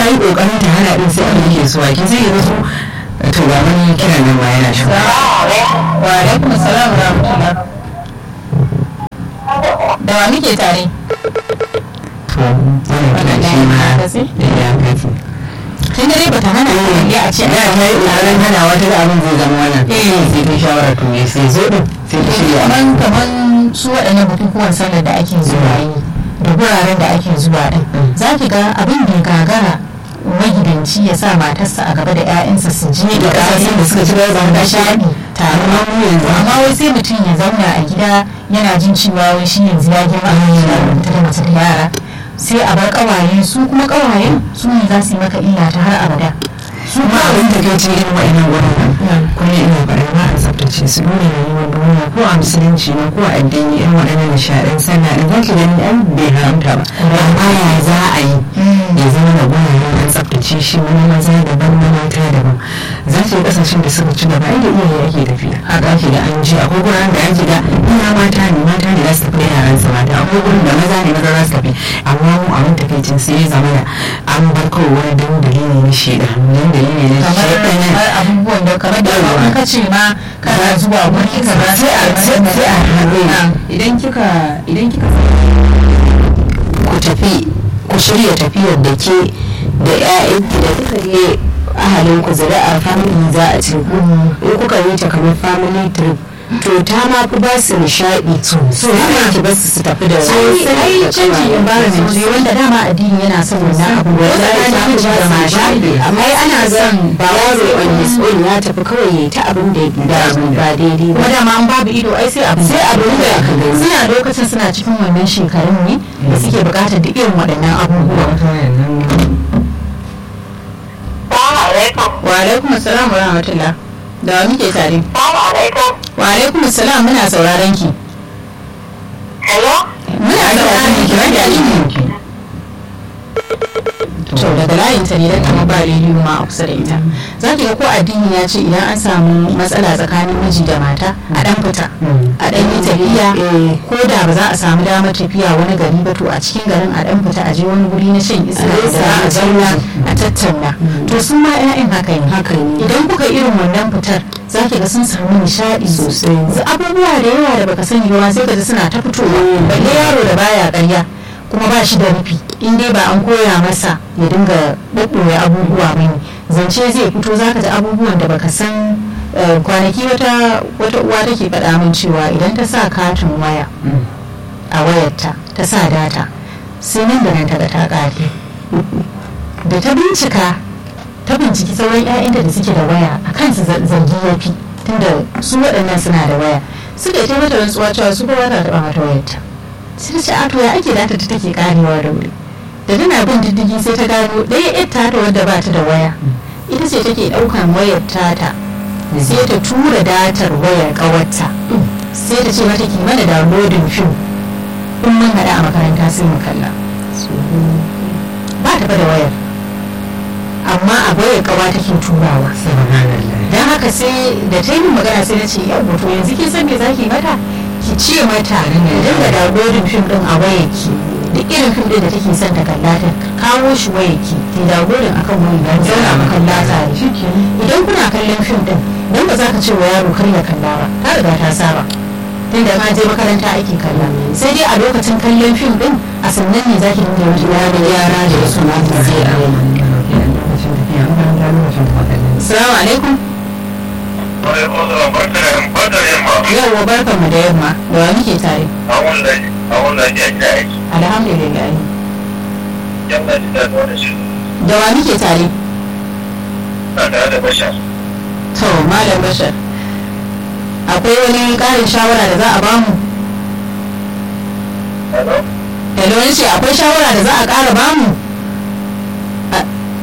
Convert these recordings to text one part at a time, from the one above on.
yi kokarin ta hana din sai abin yake zuwa kin sai yanzu to ga wani kiran nan ma yana shi wa alaikum salam wa rahmatullah da wa muke tare to wannan kiran shi ma ya kafi kin dare ba ta hana ne a ce da ta yi kokarin hana wata da abin zai zama wannan Eh. sai ta shawara to me sai zo din sai ta shirya kaman kaman su waɗannan bukukuwan sallar da ake zuwa yi da guraren da ake zuwa din za ki ga abin da ya gagara magidanci ya sa matarsa a gaba da 'ya'yansa su je da kasashen da suka ci gaba da da shaɗi tare amma mu yanzu amma wai sai mutum ya zauna a gida yana jin cewa wai shi yanzu ya girma a gida ta da mace da yara sai a bar kawaye su kuma kawayen su ne za su yi maka illa ta har abada su kuma abin da kai ce irin wa'annan wurin Mm. kuma ina faɗin ba a tsaftace su nuna rayuwar duniya ko a musulunci ne ko a addini irin waɗannan nishaɗin sallah da zaki gani an bai haramta ba amma ya za a yi ya zama da guraren an tsaftace shi wani maza daban na mata daban za ki ga ƙasashen da suka ci gaba ai da iyaye ake tafiya a ɗaki da an je akwai guraren da ake da ina mata ne mata ne za su tafi da yaran su mata akwai gurin da maza ne maza za su tafi amma mu abin takaicin sai ya zama da an bar kawai wani dandali ne na shaidan dandali ne na kamar shaidan kamar abubuwan da kamar da Yawa. in ka ce ma kana zuwa wuri ka ba sai a sai sai a haɗe idan kika idan kika ku tafi ku shirya tafiyar da ke da ƴaƴanki da kuka je ahalin ku zuri'a family za a ce ku in kuka yi ta kamar family trip to ta ma fi ba su nishaɗi so ana ki ba su su tafi da ai canji environment ne wanda dama addini yana son wannan abu wanda Wallahi miji da ta mata fi amma ai ana son ba yaro on his own ya tafi kawai ya yi ta abin da ya ba daidai ba kuma dama an babu ido ai sai abu Sai abin da aka gani. suna lokacin suna cikin wannan shekarun ne da suke bukatar duk irin waɗannan abubuwa wa alaikum assalam wa rahmatullah da wa muke tare wa alaikum assalam muna sauraron ki muna sauraron ki wanda ki to daga layin ta ne dan kamar ba rediyo ma a kusa da ita za ki ga ko addini ya ce idan an samu matsala tsakanin miji da mata a dan fita a dan yi tafiya ko da ba za a samu damar tafiya wani gari ba to a cikin garin a dan fita a je wani guri na shan iska da za a zauna a tattauna to su ma 'ya'yan haka ne haka ne idan kuka irin wannan fitar za ki ga sun samu nishaɗi Sosai. Za- abubuwa da yawa da baka sani ba sai ka ji suna ta fitowa balle yaro da baya ƙarya kuma ba shi da rufi in dai ba an koya masa ya dinga ɓaɓɓoye abubuwa ba ne zance zai fito za ka ji abubuwan da baka san eh, kwanaki wata wata uwa take faɗa min cewa idan ta sa katin waya a wayarta ta sa data sai nan da nan ta ga ta ƙare da ta bincika ta binciki sauran 'ya'yanta da suke da waya a kansu za- zargi ya fi tunda su waɗannan suna da waya suka yi ta mata rantsuwa cewa su kowa ta taɓa mata wayarta sai ta ce a to ya ake data ta take karewa da wuri da tana bin diddigi sai ta gano ɗaya ƴar tata wadda ba ta da waya ita ce take ɗaukan wayar tata sai ta tura datar wayar ƙawarta sai ta ce mata ki mana downloading film in mun haɗa a makaranta sai mu kalla ba ta fa da wayar amma a wayar ƙawa take turawa don haka sai da ta yi min magana sai na ce yau to yanzu kin san me zaki mata ki ce mata dinga downloading fim din a wayarki da irin fim din da take son ta kalla ta kawo shi wayarki ki downloading akan wayar dan zauna mu kalla tare idan kuna kallon fim din dan ba za ka ce wa yaro kar ya kalla ba ta riga ta saba tun da ma je makaranta ake kalla sai dai a lokacin kallon fim din a sannan ne zaki dinga wata yara yara da wasu mata zai Assalamu alaikum. Yawwa barkan mu da yamma. Da wa muke tare? Alhamdulillah. Da wa muke tare? To, Malam Bashar. Akwai wani ƙarin shawara da za a bamu? Hello, ni ce akwai shawara da za a ƙara bamu? A-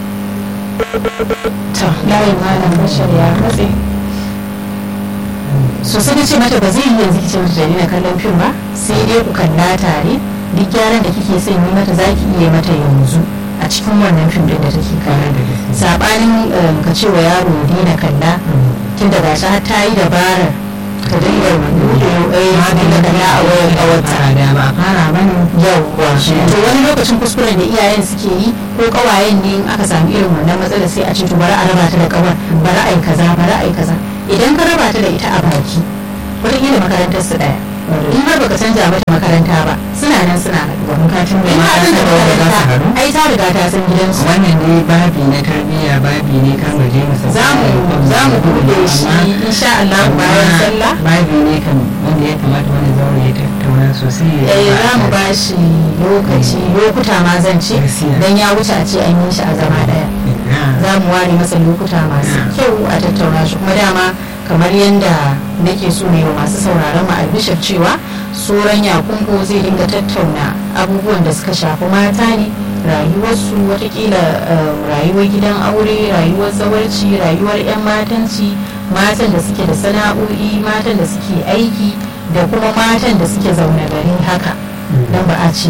To, layin Malam Bashar ya katse. so sai na ce mata ba zai yi yanzu kice mata dalilin kallon fim ba sai dai ku kalla tare duk gyaran da kike son yi mata zaki iya mata yanzu a cikin wannan fim din da take kalla sabanin um, ka ce wa yaro ya daina kalla tun da gashi har ta yi dabarar ta dinga buɗe eh dinga kalla a wayar ƙawarta da ba fara bane yauwa to wani lokacin kuskuren da iyayen suke yi ko kawayen ne in aka samu irin wannan matsalar sai a ce to bari a raba ta da kawar bari a yi kaza bari a yi kaza idan ka raba ta da ita a baki wataƙila makarantar su ɗaya in har baka canja mata makaranta ba suna nan suna haɗuwa bukatun da in ka mata canja da za su makaranta haɗu ai ta riga ta san gidansu wannan dai babi na tarbiyya babi ne kan mu je mu sauka za mu za mu buɗe shi insha Allah bayan sallah babi ne kan wanda ya kamata wani zaure ya tattauna sosai ya eh ba za mu da- ba shi lokaci lokuta ma zan ce Gaskiya. dan ya wuce a ce an yi shi a zama ɗaya Ah, za mu ware masa lokuta masu kyau a tattauna shi kuma dama kamar yadda nake so ne wa masu sauraron mu albishir cewa tsoron yakungo zai dinga tattauna abubuwan da suka shafi mata ne rayuwarsu watakila eh, rayuwar gidan aure rayuwar zawarci rayuwar 'yan matanci matan da suke da sana'o'i matan da suke aiki da kuma matan da suke zaune gari haka don ba a ce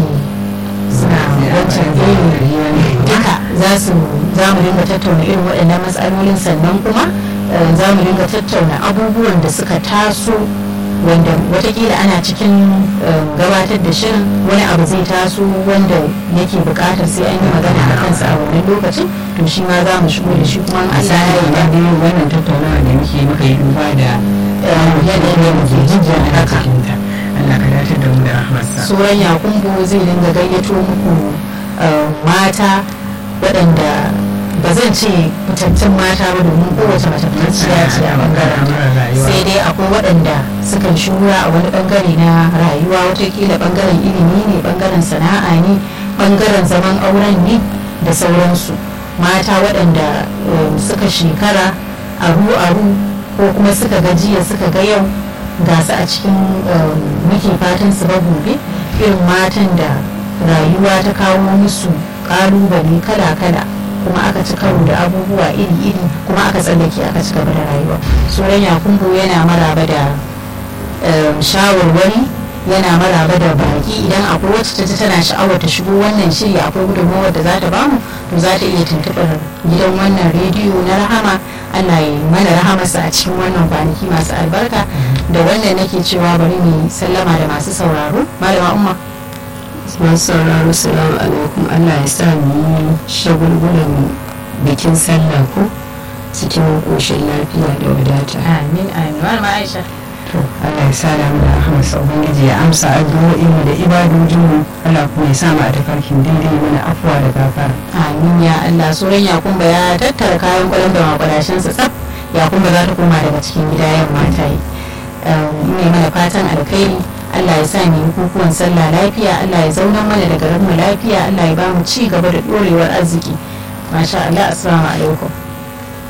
suna wancan iri duka za su za mu dinga tattauna irin waɗannan matsalolin sannan kuma eh, za mu dinga tattauna abubuwan da suka taso wanda watakila ana cikin eh, gabatar da shirin wani abu zai taso wanda yake buƙatar sai an yi magana a kansa a wannan lokacin to shi ma za mu shigo da shi kuma in a Allah ya sani yi na biyu wannan tattaunawa da muke muka yi duba da yanayin da muke jinjin a haka. cikinta Allah ka dace da mu da rahmarsa tsoron yakumbo zai dinga gayyato muku eh, mata waɗanda ba zan ce fitattun mata ba domin kowace mace fitacciya ce a bangaren sai dai akwai waɗanda sukan shura a wani bangare na rayuwa watakila bangaren ilimi ne bangaren sana'a ne bangaren zaman auren ne da sauransu mata waɗanda um, suka shekara aru-aru ko kuma suka gajiya suka ga yau ga su a cikin um, muke fatan su ba gobe irin matan da rayuwa ta kawo musu ƙalubale kala-kala kuma aka ci karo da abubuwa iri-iri kuma aka tsallake aka ci gaba da rayuwa tsoron yakumbo yana maraba da um, shawarwari yana maraba da baki idan akwai wacce ta ji tana sha'awar ta shigo wannan shiri akwai gudunmawar da za ta bamu to za ta iya tuntuɓar gidan wannan rediyo na rahama Allah ya mana rahamarsa a cikin wannan kwanaki masu albarka da wannan nake cewa bari mu sallama da masu sauraro malama umma masu sauraro salamu alaikum Allah ya sa mu yi shagulgulan bikin sallah ko cikin ƙoshin lafiya da wadata amin amin malama aisha to Allah ya sa da mu da rahmarsa ubangiji ya amsa addu'o'in mu da ibadojin mu Allah kuma ya sa mu a tafarkin daidai mana afuwa da gafara amin ya Allah suran yakumba ya tattara kayan kwalam da makwadashinsa tsaf yakumba za ta koma daga cikin gida yamma ta yi ne mana fatan alkhairi Allah ya sa mu yi bukukuwan sallah lafiya Allah ya zauna mana da garin mu lafiya Allah ya ba mu ci gaba da dorewar arziki masha Allah assalamu alaikum